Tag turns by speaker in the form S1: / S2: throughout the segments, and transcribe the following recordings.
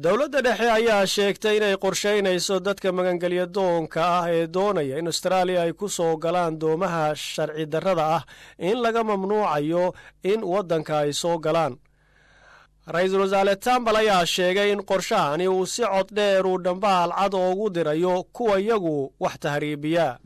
S1: dowladda dhexe ayaa sheegtay inay qorshaynayso dadka magangelya doonka ah ee doonaya in austraaliya ay ku soo galaan doomaha sharci darrada ah in laga mamnuucayo in waddanka ay soo galaan ra-iisul wasaare tambal ayaa sheegay in qorshahani uu si cod dheer uu dhambaal cad oogu dirayo kuwa iyagu wax tahriibiya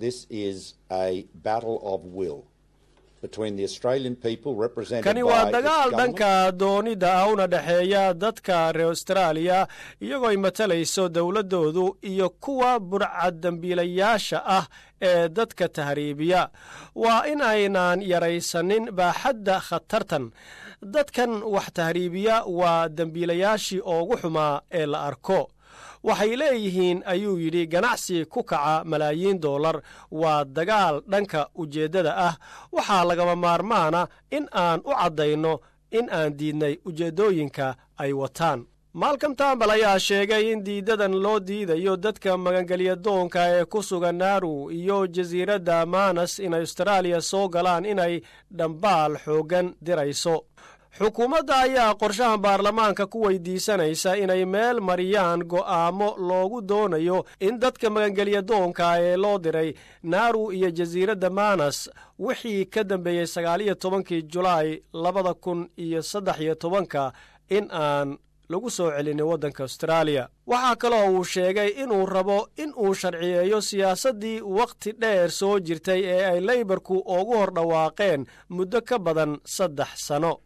S1: kani waa dagaal dhanka doonida ah una dhexeeya dadka reer austraaliya iyagoo ay matalayso dowladdoodu iyo kuwa burcad dembiilayaasha ah ee dadka tahriibiya waa in aynaan yaraysanin baaxadda khatartan dadkan wax tahriibiya waa dembiilayaashii oogu xumaa ee la arko waxay leeyihiin ayuu yidhi ganacsi ku kaca malaayiin dollar waa dagaal dhanka ujeeddada ah waxaa lagama maarmaana in aan u caddayno in aan diidnay ujeeddooyinka ay wataan maalcom tambal ayaa sheegay in diidadan loo diidayo dadka magangelya doonka ee ku sugan naaru iyo jasiiradda manas in austraaliya soo galaan inay dhambaal xooggan dirayso xukuumadda ayaa qorshahan baarlamaanka ku weydiisanaysa inay meel mariyaan go'aamo loogu doonayo in dadka magangelya doonka ee loo diray naaru iyo jasiiradda manas wixii ka dambeeyey sagaaliyo tobankii julaay labada kun iyo saddex iyo tobanka in aan lagu soo celinin waddanka austraaliya waxaa kaloo uu sheegay inuu rabo in uu sharciyeeyo siyaasaddii wakhti dheer soo jirtay ee ay leybarku ugu hor dhawaaqeen muddo ka badan saddex sano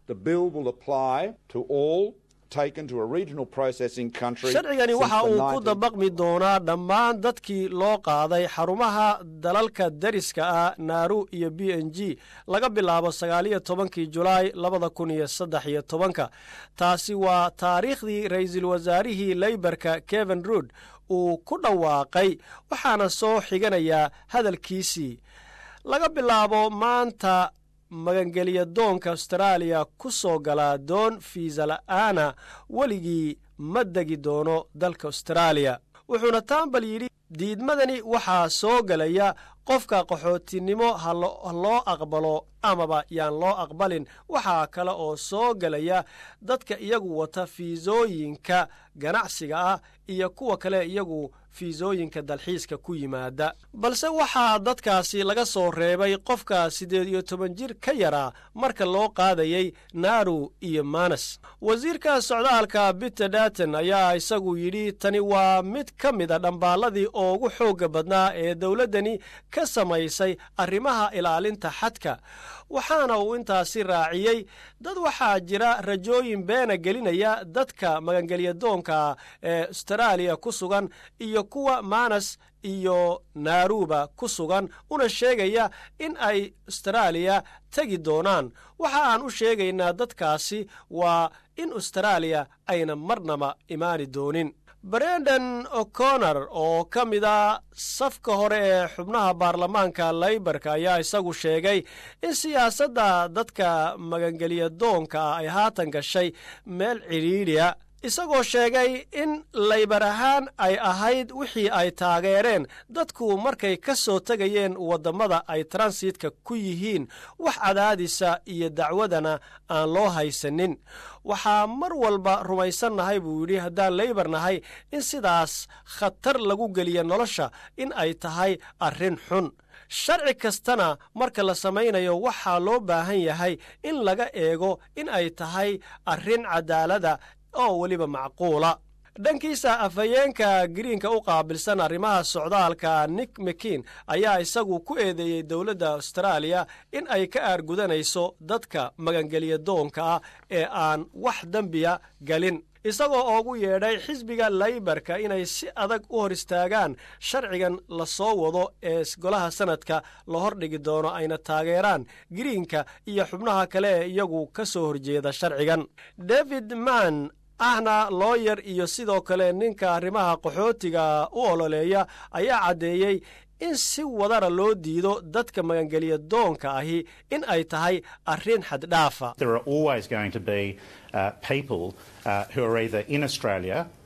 S1: sharcigani waxa uu ku dabaqmi doonaa dhammaan dadkii loo qaaday xarumaha dalalka dariska ah naaru iyo b n g laga bilaabo sagaaliyo tobankii julaay labada kun iyo saddex iyo tobanka taasi waa taariikhdii ra-iisul wasaarihii leybarka kevin ruud uu ku dhawaaqay waxaana soo xiganayaa hadalkiisii laga bilaabo maanta magangelya doonka austraaliya ku soo galaa doon fiisa la'aana weligii ma degi doono dalka austraaliya wuxuuna tambal yidhi diidmadani waxaa soo gelaya qofka qaxootinimo ha loo aqbalo amaba yaan loo aqbalin waxaa kale oo soo gelaya dadka iyagu wata fiisooyinka ganacsiga ah iyo kuwa kale iyagu fiisooyinka dalxiiska ku yimaada balse waxaa dadkaasi laga soo reebay qofka siddeed iyo toban jir ka yaraa marka loo qaadayey naaru iyo manas wasiirka socdaalka biter daton ayaa isagu yidhi tani waa mid ka mida dhambaalladii ugu xoogga badnaa ee dowladdani ka samaysay arrimaha ilaalinta xadka waxaana uu intaasi raaciyey dad waxaa jira rajooyin beena gelinaya dadka magangelya doonka ee austraaliya ku sugan iyo kuwa manas iyo naaruba ku sugan una sheegaya in ay austraaliya tegi doonaan waxa aan u sheegaynaa dadkaasi waa in austraaliya ayna marnaba imaani doonin brendan o'connor oo ka mid a safka hore ee xubnaha baarlamaanka leybarka ayaa isagu sheegay in siyaasadda dadka magangelya doonka ah ay haatan gashay meel cidhiidhiya isagoo sheegay in laybar ahaan ay ahayd wixii ay taageereen dadku markay ka soo tegayeen waddammada ay transitka ku yihiin wax cadaadisa iyo dacwadana aan loo haysanin waxaa mar walba rumaysannahay buu yidhi haddaan leybar nahay in sidaas khatar lagu geliya nolosha in ay tahay arrin xun sharci kastana marka la samaynayo waxaa loo baahan yahay in laga eego in ay tahay arrin cadaalada oo weliba macquula dhankiisa afhayeenka giriinka u qaabilsan arrimaha socdaalka nick mekin ayaa isagu ku eedeeyey dowladda austraaliya in ay ka aargudanayso dadka magangelya doonka ah ee aan wax dembiya galin isagoo oogu yeedhay xisbiga laybarka inay si adag u hor istaagaan sharcigan la soo wado ee golaha sanadka la hordhigi doono ayna taageeraan giriinka iyo xubnaha kale ee iyagu ka soo horjeeda sharcigan david mann ahna looyer iyo sidoo kale ninka arrimaha qaxootiga u ololeeya ayaa caddeeyey in si wadara loo diido dadka magangelya doonka ahi in ay tahay arrin xaddhaafa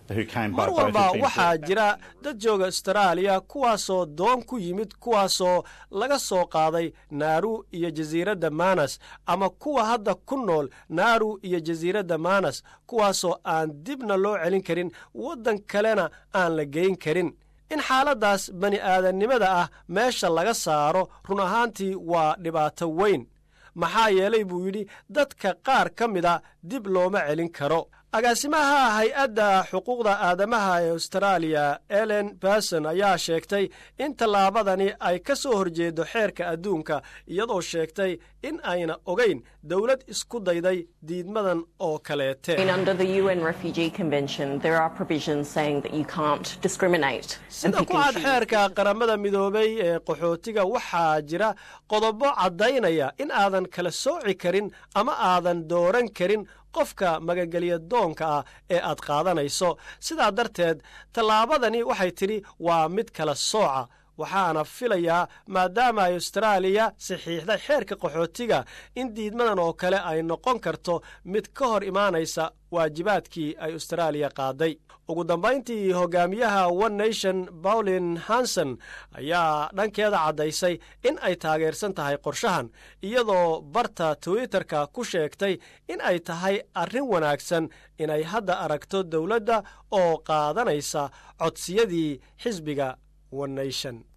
S1: mar walba waxaa jira dad jooga astaraaliya kuwaasoo doon ku yimid kuwaasoo laga soo qaaday naaru iyo jasiiradda manas ama kuwa hadda ku nool naaru iyo jasiiradda manas kuwaasoo aan dibna loo celin karin waddan kalena aan la geyn karin in xaaladdaas bani aadannimada ah meesha laga saaro run ahaantii waa dhibaato weyn maxaa yeelay buu yidhi dadka qaar ka mida dib looma celin karo agaasimaha hay-adda xuquuqda aadamaha ee astaraaliya elen berson ayaa sheegtay in tallaabadani ay ka soo horjeedo xeerka adduunka iyadoo sheegtay in ayna ogayn dowlad isku dayday diidmadan oo kaleete sida ku cad xeerka qaramada midoobay ee qaxootiga waxaa jira qodobo caddaynaya in aadan kala sooci karin ama aadan dooran karin qofka magagelya doonka ah ee aad qaadanayso sidaa darteed tallaabadani waxay tidhi waa mid kala sooca waxaana filayaa maadaama ay astaraaliya saxiixday xeerka qaxootiga in diidmadan oo kale ay noqon karto mid ka hor imaanaysa waajibaadkii ay astaraaliya qaaday ugu dambayntii hogaamiyaha one nation bawlin hanson ayaa dhankeeda caddaysay in ay taageersan tahay qorshahan iyadoo barta twitterka ku sheegtay in ay tahay arrin wanaagsan inay hadda aragto dowladda oo qaadanaysa codsiyadii xisbiga one nation